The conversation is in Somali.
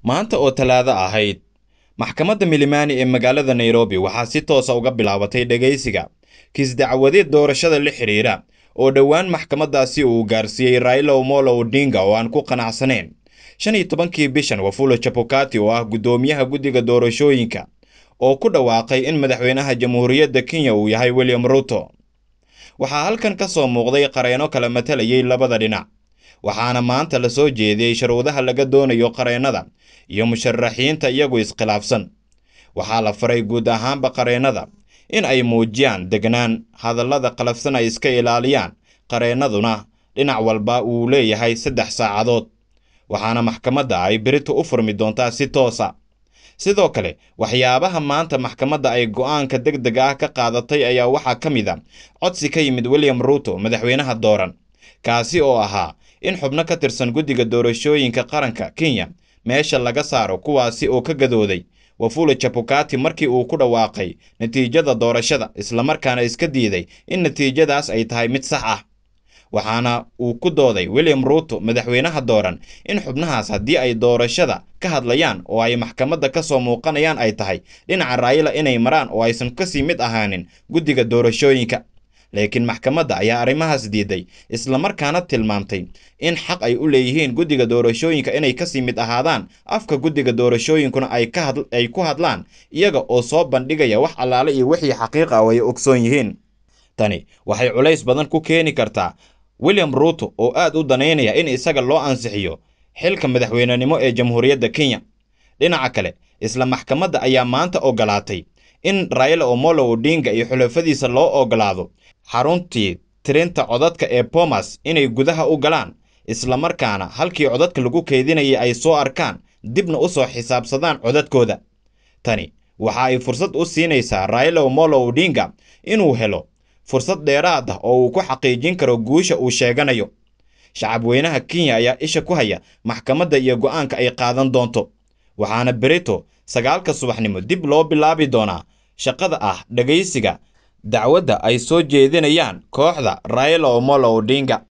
maanta oo talaado ahayd maxkamadda milimani ee magaalada nairobi waxaa si toosa uga bilaabatay dhegaysiga kiis dacwadeed doorashada la xidhiira oo dhowaan maxkamaddaasi uu gaarsiiyey raila omolo odinga oo aan ku qanacsanayn shan iyo tobankii bishan wafulo jabukati oo ah guddoomiyaha guddiga doorashooyinka oo ku dhawaaqay in madaxweynaha jamhuuriyadda kenya uu yahay william ruto waxaa halkan ka soo muuqday qareeno kala matalayay labada dhinac waxaana maanta la soo jeediyey sharuudaha laga doonayo qareennada iyo musharaxiinta iyagu iskhilaafsan waxaa la faray guud ahaanba qareennada in ay muujiyaan degnaan hadallada qalafsan ay iska ilaaliyaan qareennaduna dhinac walba uu leeyahay saddex saacadood waxaana maxkamadda ay berito u furmi doontaa si toosa sidoo kale waxyaabaha maanta maxkamadda ay go'aanka deg deg ah ka qaadatay ayaa waxaa ka mid a codsi ka yimid william ruto madaxweynaha dooran kaasi oo ahaa in xubno ka tirsan guddiga doorashooyinka qaranka kenya meesha laga saaro kuwaasi oo ka gadooday wafula jabukati markii uu ku dhawaaqay natiijada doorashada islamarkaana iska diiday in natiijadaas ay tahay mid sax ah waxaana uu ku dooday william ruto madaxweynaha dooran in xubnahaas haddii ay doorashada ka hadlayaan oo ay maxkamadda ka soo muuqanayaan ay tahay dhinaca raayila inay maraan oo aysan kasii mid ahaanin guddiga doorashooyinka laakiin maxkamadda ayaa arrimahaas diiday islamarkaana tilmaamtay in xaq ay u leeyihiin guddiga doorashooyinka inay kasii mid ahaadaan afka guddiga doorashooyinkuna ay ku hadlaan iyaga oo soo bandhigaya wax allaale iyo wixii xaqiiqa oo ay ogsoon yihiin tani waxay culays badan ku keeni kartaa william ruto oo aad u danaynaya in isaga loo ansixiyo xilka madaxweynenimo ee jamhuuriyadda kenya dhinaca kale isla maxkamadda ayaa maanta ogolaatay in raila omolo odinga iyo xulafadiisa loo ogolaado xaruntii tirinta codadka ee bomas inay gudaha u galaan islamarkaana halkii codadka lagu keydinayay ay soo arkaan dibna u soo xisaabsadaan codadkooda tani waxa ay fursad u siinaysaa raila omolo odinga inuu helo fursad dheeraad ah oo uu ku xaqiijin karo guusha uu sheeganayo shacab weynaha kenya ayaa isha ku haya maxkamadda iyo go'aanka ay qaadan doonto waxaana berito sagaalka subaxnimo dib loo bilaabi doonaa shaqada ah dhegaysiga dacwadda ay soo jeedinayaan kooxda raila omolo odinga